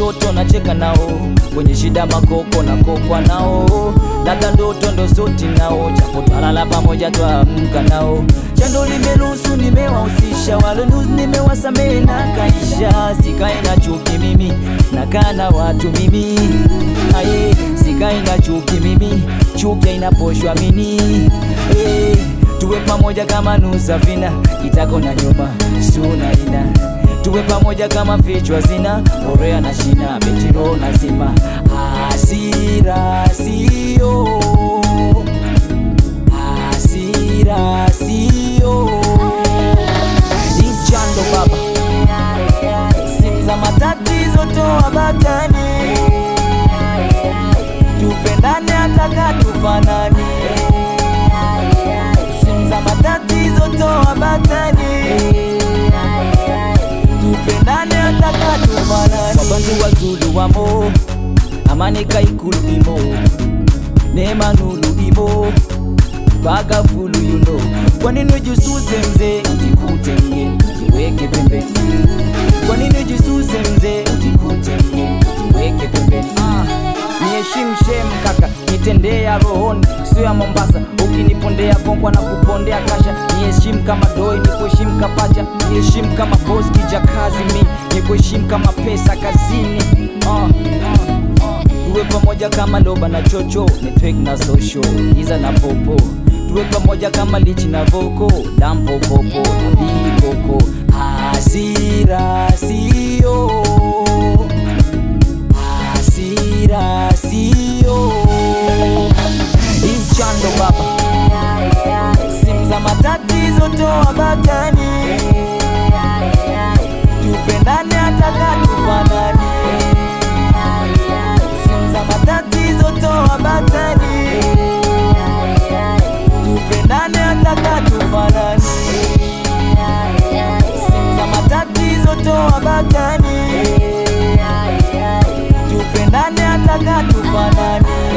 watoto nacheka nao, kwenye shida makoko na kokwa nao, labda ndoto ndo soti nao, japo twalala pamoja twaamka nao. Chando limeruhusu nimewahusisha, walonuzi nimewasamehe na kaisha, sikae na chuki mimi, nakaa na watu mimi, aye, sikae na chuki mimi, chuki inaposhwa mini hey, tuwe pamoja kama nusafina, kitako na nyuma suna ina tuwe pamoja kama vichwa zina orea na shina betiro na zima hasira sio hasira sio ichando baba simu za matatizo toa batani tupendane hataka tufanani simu za matatizo toa batani tupendane hataka tufanani wabantu wazulu wamo amani kaikulu imo neema nulu imo bagafulu you know kwa nini ujisuse mzee ujikute mge jiweke pembeni kwa nini ujisuse mzee ujikute mge jiweke pembeni ah. niheshimu shem kaka nitendea rohoni sio ya mombasa ukinipondea kongwa na kupondea kasha niheshimu kama doi nikuheshimu kapacha niheshimu kama boss kija kazi mi nikuheshimu kama pesa kazini ah, ah, ah. tuwe pamoja kama loba na chocho network na social iza na popo tuwe pamoja kama lichi na voko dampo popo na bikoko hasira sio hasira sio inchando baba simu za matatizo toa batani tupendane hataka tufanani simu za matatizo toa batani tupendane hataka tufanani simu za matatizo toa batani tupendane hataka tufanani